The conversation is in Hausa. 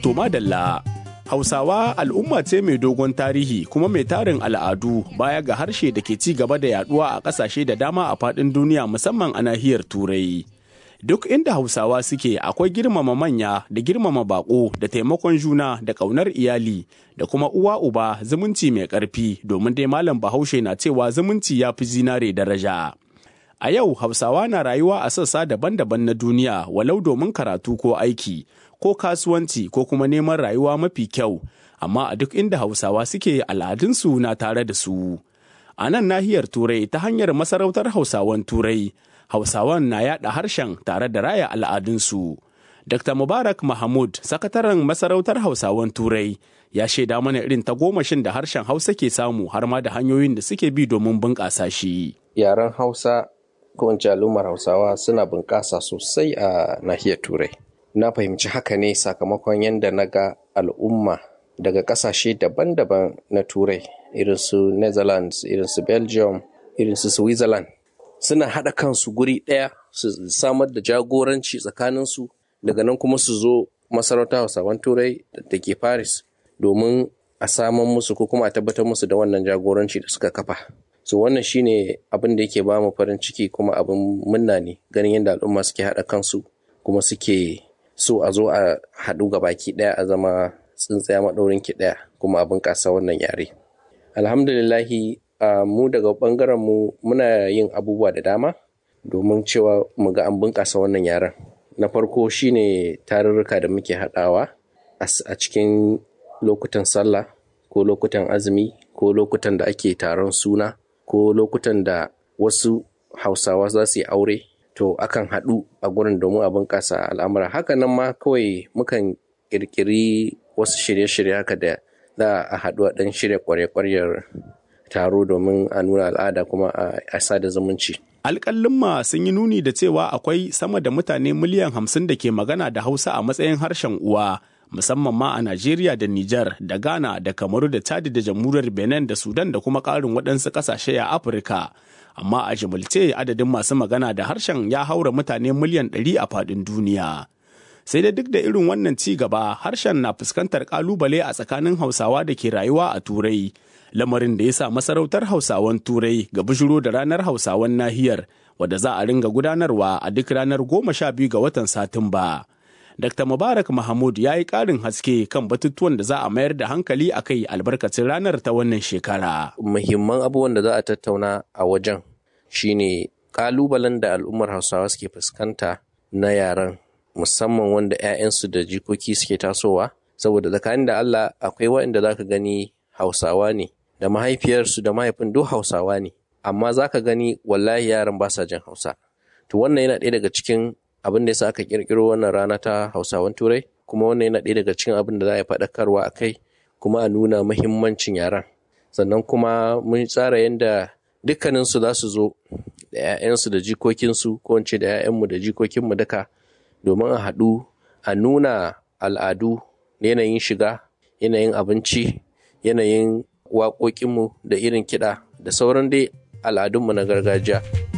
To madalla, Hausawa al'umma ce mai dogon tarihi kuma mai tarin al'adu baya ga harshe da ke ci gaba da yaduwa a ƙasashe da dama a faɗin duniya musamman a nahiyar Turai. Duk inda Hausawa suke akwai girmama manya da girmama bako da taimakon juna da ƙaunar iyali da kuma uwa uba zumunci mai ƙarfi domin dai malam Bahaushe na cewa zumunci ya fi zinare daraja. A yau Hausawa na rayuwa a sassa daban-daban na duniya walau domin karatu ko aiki. ko kasuwanci ko kuma neman rayuwa mafi kyau amma a duk inda hausawa suke al'adunsu na tare da su a nan nahiyar turai ta hanyar masarautar hausawan turai hausawan na yada harshen tare da raya al'adunsu dr mubarak mahmud sakataren masarautar hausawan turai ya shaida mana irin tagomashin da harshen hausa ke samu har ma da hanyoyin da suke bi domin bunƙasa shi yaren hausa ko in al'ummar hausawa suna bunƙasa sosai a nahiyar turai na fahimci haka ne sakamakon yadda na ga al'umma daga ƙasashe daban-daban na turai irin su netherlands irin su belgium irin su switzerland suna haɗa kansu guri ɗaya su samar da jagoranci tsakaninsu daga nan kuma su zo masarauta hausawan turai da ke paris domin a saman musu ko kuma a tabbatar musu da wannan jagoranci da suka kafa so wannan shine abin da yake ba mu farin ciki kuma abin munna ne ganin yadda al'umma suke haɗa kansu kuma suke so a zo a haɗu ga baki ɗaya a zama tsintsaya maɗaurin ki ɗaya kuma a bunƙasa wannan yare alhamdulillahi mu daga ɓangaren mu muna yin abubuwa da dama domin cewa mu ga an bunƙasa wannan yaren na farko shine tarurruka da muke haɗawa a cikin lokutan sallah ko lokutan azumi ko lokutan da ake taron suna ko lokutan da wasu hausawa za su yi aure to akan haɗu a gurin domin a bunƙasa al'amura haka nan ma kawai mukan ƙirƙiri wasu shirye-shirye haka da za a haɗu a ɗan shirya ƙwarya-ƙwaryar taro domin a nuna al'ada kuma a sada zumunci. Alƙalin sun yi nuni da cewa akwai sama da mutane miliyan hamsin da ke magana da Hausa a matsayin harshen uwa, musamman ma a Najeriya da Nijar da Ghana da Kamaru da Chad da Jamhuriyar Benin da Sudan da kuma ƙarin waɗansu ƙasashe a Afirka. Amma a jimilce adadin masu magana da harshen ya haura mutane miliyan ɗari a faɗin duniya. Sai da duk da irin wannan ci gaba harshen na fuskantar ƙalubale a tsakanin Hausawa da ke rayuwa a Turai. lamarin da ya sa masarautar hausawan turai ga bishiro da ranar hausawan nahiyar wadda za a ringa gudanarwa a duk ranar goma sha biyu ga watan satumba dr mubarak mahmud ya yi ƙarin haske kan batutuwan da za a mayar da hankali a kai albarkacin ranar ta wannan shekara muhimman abubuwan da za a tattauna a wajen shine ƙalubalen da al'ummar hausawa suke fuskanta na yaren musamman wanda 'ya'yansu da jikoki suke tasowa saboda tsakanin da allah akwai waɗanda za ka gani hausawa ne da mahaifiyarsu da mahaifin duk hausawa ne amma za ka gani wallahi yaran ba sa jin hausa to wannan yana ɗaya daga cikin abin da yasa aka ƙirƙiro wannan rana ta hausawan turai kuma wannan yana ɗaya daga cikin abin da za a yi faɗakarwa a kai kuma a nuna muhimmancin yaran sannan kuma mun tsara yadda dukkaninsu za su zo da 'ya'yansu da jikokinsu ko in ce da 'ya'yanmu da jikokinmu duka domin a haɗu a nuna al'adu yanayin shiga yanayin abinci yanayin waƙoƙinmu da irin kiɗa da sauran dai al'adunmu na gargajiya.